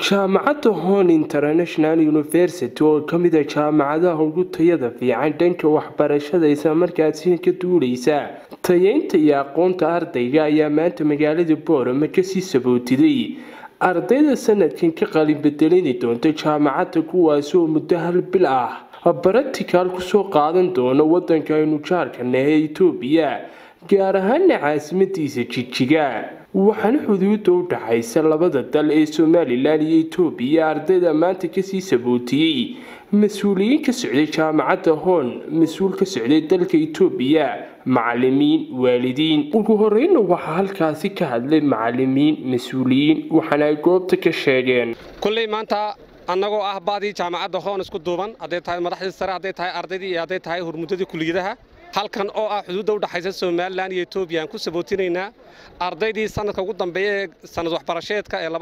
jaamacadda hon international university oo kamid a jaamacadaha ugu tayada fiican dhanka waxbarashada islamarkaasina ka duuleysa tayeynta iyo aqoonta ardayga ayaa maanta magaalada boorama kasii sabootiday ardayda sanadkan ka qalin bedelini doonta jaamacadda kuwaasi oo muddo hal bil ah baraticaal kusoo qaadan doona wadanka aynu jaarkana ee etoobiya gaar ahaana caasimadiisa jijiga waxaana xuduuda u dhaxaysa labada dal ee somalilan iyo etoobiya ardayda maanta kasii sabootiyey mas-uuliyiin ka socday jaamacadda hoon mas-uul ka socday dalka etoobiya macalimiin waalidiin ugu horeyna waxaa halkaasi ka hadlay macalimiin mas-uuliyiin waxaana ay goobta ka sheegeen kulley maanta annagoo ah baadii jaamacadda hoon isku duuban hadday tahay madaxdii sare hadday tahay ardaydii iyo hadday tahay hormuddadii kuliyadaha halkan oo ah xuduudda u dhaxaysa somalilan iyo etoobiya aan ku sabootinaynaa ardaydii sanadka ugu dambeeya ee sanad waxbarasheedka ee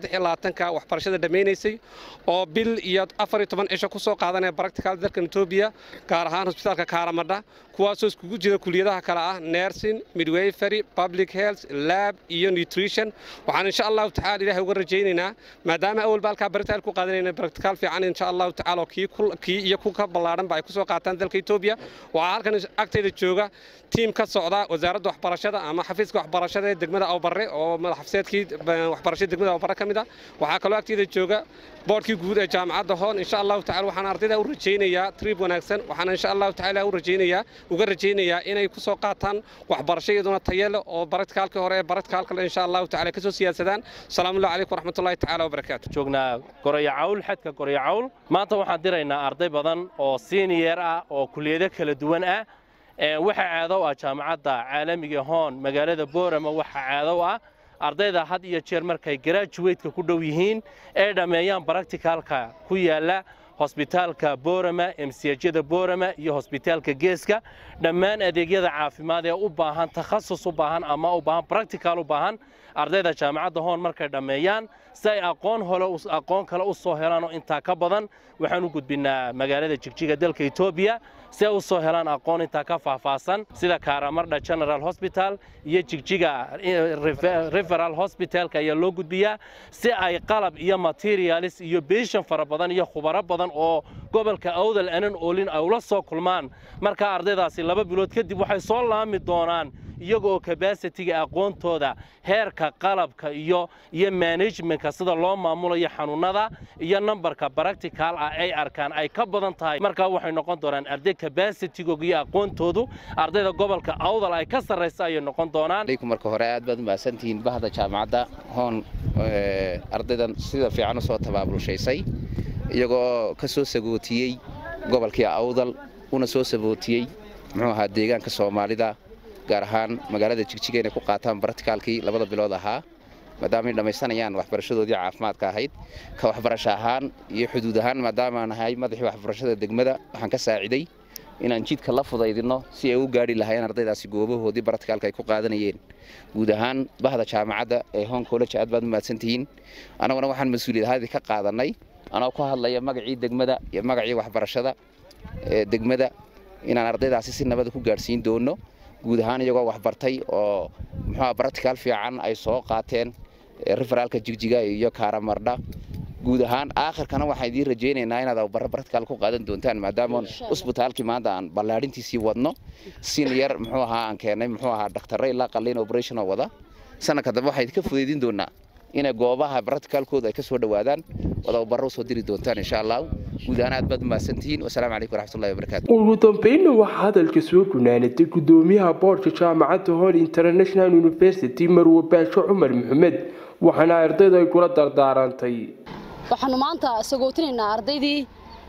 ka waxbarashada dhammaynaysay oo bil iyo afar iyo toban cisho ku soo qaadanaya baractical dalkan etoobiya gaar ahaan hosbitaalka kaaramadha kuwaasoo iskugu jira kuliyadaha kale ah nersin midwayfery public health lab iyo nutrition waxaan insha allahu tacala ilahay uga rajaynaynaa maadaama awalba halkaa baractical ku qaadanayna baractical fiican insha allahu tacala kii iyo ku ka ballaadhanba ay ku soo qaataan dalka etoobiya waxaa halkan agtayda jooga tiim ka socda wasaaradda waxbarashada ama xafiiska waxbarashada ee degmada awbarre oo madaxafiseedkii waxbarashada degmada awbarre ka mid ah waxaa kaloo agtayda jooga boodhkii guud ee jaamacadda hoon insha allahu tacala waxaan ardayda u rajaynayaa triib wanaagsan waxaan insha allahu tacala u rajaynayaa uga rajaynayaa inay ku soo qaataan waxbarasho iyaduna tayale oo baradkaalkii hore ee baradkaalkale insha allahu tacala kasoo siyaasadaan salaamullahi calaykum waraxmatullahi tacala wabarakaatu joognaa goraya cawl xadka goraya cawl maanta waxaan diraynaa arday badan oo senior ah oo kuliyado kala duwan ah waxaa caadow ah jaamacadda caalamiga hoon magaalada boorama waxaa caadow ah ardayda had iyo jeer markay garaajuweytka ku dhow yihiin ee dhammeeyaan baracticalka ku yaalla hosbitaalka boorama emsiyajyada boorama iyo hosbitaalka geeska dhammaan adeegyada caafimaad ee u baahan takhasus u baahan ama u baahan baractical u baahan ardayda jaamacadda hoon markay dhammeeyaan si ay aqoon hole aqoon kale u soo helaan oo intaa ka badan waxaan u gudbinnaa magaalada jigjiga dalka etoobiya si ay u soo helaan aqoon intaa ka faahfaahsan sida kaaramarda general hosbital iyo jigjiga referal hosbitalka ayaa loo gudbiyaa si ay qalab iyo materialis iyo beeshan fara badan iyo khubaro badan oo gobolka awdal anan oolin ay ula soo kulmaan markaa ardaydaasi laba bilood kadib waxay soo laami doonaan iyaga oo kabasitiga aqoontooda heerka qalabka iyo iyo managementka sida loo maamulayo xanuunada iyo nambarka baractical ah ay arkaan ay ka badan tahay markaa waxay noqon doonaan arday kabasitigooga iyo aqoontoodu ardayda gobolka awdal ay ka sarraysa ayay noqon doonaan marka hore aad baad umahadsantihiin bahda jaamacadda hoon ardaydan sida fiican u soo tabaabulshaysay iyagoo ka soo sagootiyey gobolkii awdal una soo sagootiyey muxuu ahaa deegaanka soomaalida gaar ahaan magaalada jigjiga inay ku qaataan baracticaalkii labada bilood ahaa maadaama ay dhammaysanayaan waxbarashadoodii caafimaadka ahayd ka waxbarasho ahaan iyo xuduud ahaan maadaama aan ahay madaxii waxbarashada degmada waxaan ka saaciday inaan jidka la fudaydinno si ay u gaadhi lahaayeen ardaydaasi goobahoodii baracticaalka ay ku qaadanayeen guud ahaan bahda jaamacadda ee hon college aad baad u mahadsantihiin annaguna waxaan mas-uuliyadahadii ka qaadannay anoo ku hadlaya magacii degmada iyo magacii waxbarashada ee degmada inaan ardaydaasi si nabada ku gaadhsiin doono guud ahaan iyagoo waxbartay oo muxuua baractical fiican ay soo qaateen referaalka jigjiga iyo kaaramarda guud ahaan aakhirkana waxaan idiin rajaynaynaa inaad barre baractical ku qaadan doontaan maadaama usbitaalkii maanta aan ballaadhintiisii wadno senior muxuu ahaa aan keennay muxuu ahaa dhakhtarre ilaa qalliin operationoo wada sanadka dambe waxaan idinka fudaydin doonaa inay goobaha baracticalkooda ay ka soo dhowaadaan wadabarro usoo diri doontaan insha allah guud ahaan aad baad umahadsantihiin wasalaamu calaykum waraxmatullahi wabarakaatu ugu dambeynna waxaa hadalka soo gunaanatay gudoomiyaha boorka jaamacadda hor international university marwe baasho cumar maxamed waxaana ardayda ay kula dardaarantay waxaanu maanta sagootinaynaa ardaydii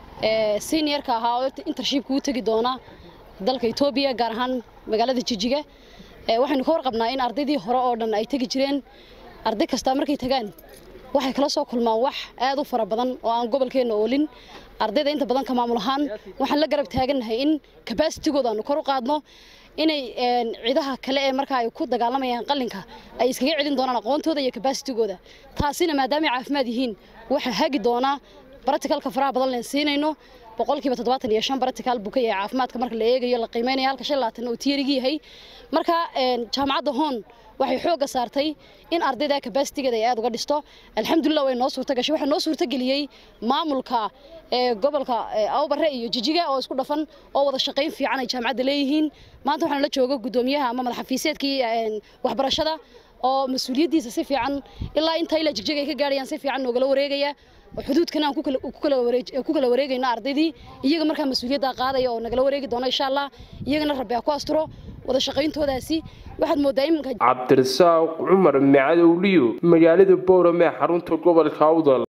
seniorka ahaa oo intershipka u tegi doona dalka etoobiya gaar ahaan magaalada jijiga waxaynu ka warqabnaa in ardaydii hore oo dhan ay tegi jireen arday kastaa markay tagaan waxay kala soo kulmaan wax aad u fara badan oo aan gobolkeenna oolin ardayda inta badan ka maamul ahaan waxaan la garab taagannahay in kabasitigooda aanu kor u qaadno inay ciidaha kale ee markaa ay ku dagaalamayaan qalinka ay iskaga celin doonaan aqoontooda iyo kabasitigooda taasina maadaamay caafimaad yihiin waxaa hagi doonaa baratikalka faraha badan leen siinayno boqolkiiba toddobaatan iyo shan baratical buu ka yahay caafimaadka marka la eegayo la qiimeynayo halka shan labaatan uu tiyarigi yahay marka jaamacadda hoon waxay xoogga saartay in ardayda kabasitigeeda ay aad uga dhisto alxamdulilah way noo suurta gashay waxaa noo suurta geliyey maamulka gobolka awbare iyo jijiga oo isku dhafan oo wada shaqayn fiican ay jaamacadda leeyihiin maanta waxaan la jooga guddoomiyaha ama madaxafiiseedkii waxbarashada oo mas-uuliyaddiisa si fiican ilaa inta ilaa jigjiga ay ka gaadhayaan si fiican noogala wareegaya oo xuduudkana aan ku kala wareegayno ardaydii iyaga markaa mas-uuliyadda qaadaya oo nagala wareegi doona insha allah iyagana rabbi ha ku asturo wada shaqayntoodaasi waxaad moodaa iminka cabdirasaaq cumar macadowliyo magaalada boorame xarunta gobolka awdal